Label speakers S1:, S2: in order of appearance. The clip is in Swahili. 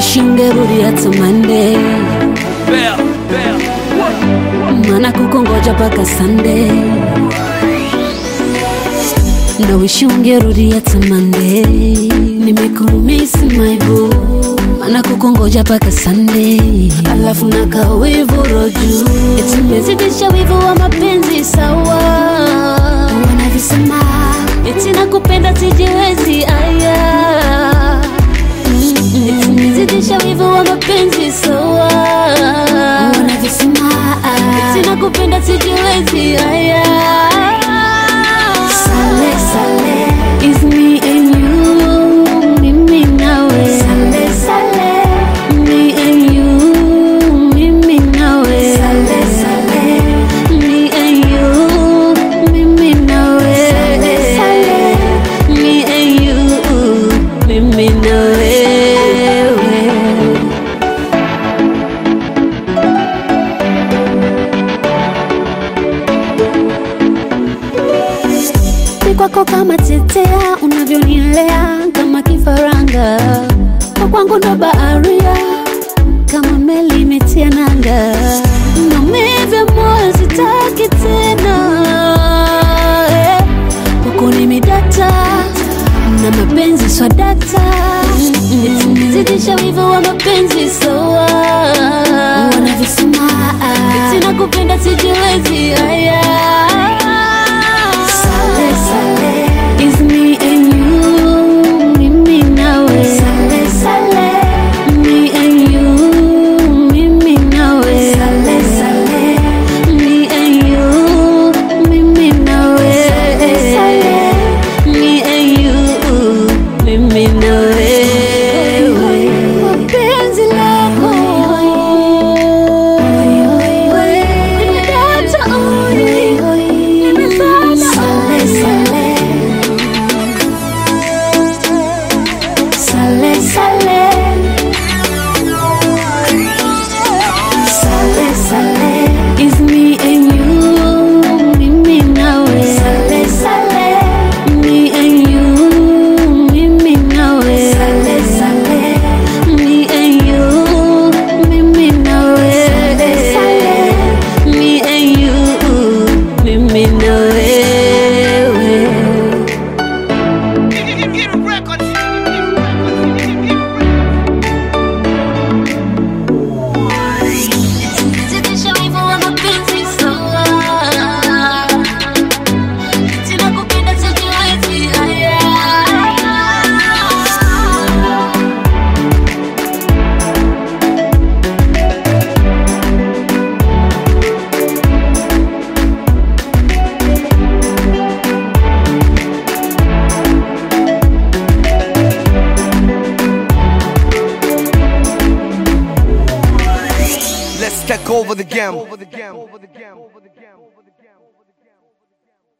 S1: wish ungerudi hata Monday,
S2: Bell, bell.
S1: maana kukongoja mpaka Sunday. Na wish ungerudi hata Monday, nimekumiss my boo, maana kukongoja mpaka Sunday, alafu na kawivu roju, eti nimezidisha wivu wa mapenzi sawa, wanavisema eti nakupenda sijiwezi aya Eti nimezidisha wivu wa mapenzi sawa, wanavisema eti nakupenda sijiwezi aya Sale, sale, is me and you, mimi nawe. Sale, sale, me and you, mimi nawe. Sale, sale, me and you, mimi nawe. Sale, sale, me and you, mimi nawe. Ni kwako kama tetea, unavyonilea kama kifaranga, kwa kwangu ndo baharia, kama meli imetia nanga, maumivu ya moyo sitaki tena, eh. kwako nimedata na mapenzi swadata, eti nimezidisha wivu wa mapenzi sawa, wanavisema eti nakupenda sijiwezi haya Sale, sale, is me and you, mimi nawe. Sale, sale, me and you, mimi nawe. Sale, sale, me and you, mimi nawe. Sale, sale, me and you, mimi nawe. Mapenzi lako nimedata oi, nimezama sale, sale. Sale, sale. Sale, sale. Is me and you, mimi nawe. Sale, sale. Me and you, mimi nawe. Sale, sale. Me and you, mimi nawe. Sale, sale. Me and you, mimi nawe. Zidisha wivu wa mapenzi sawa. Eti nakupenda sijiwezi haya.
S2: Let's take over the game.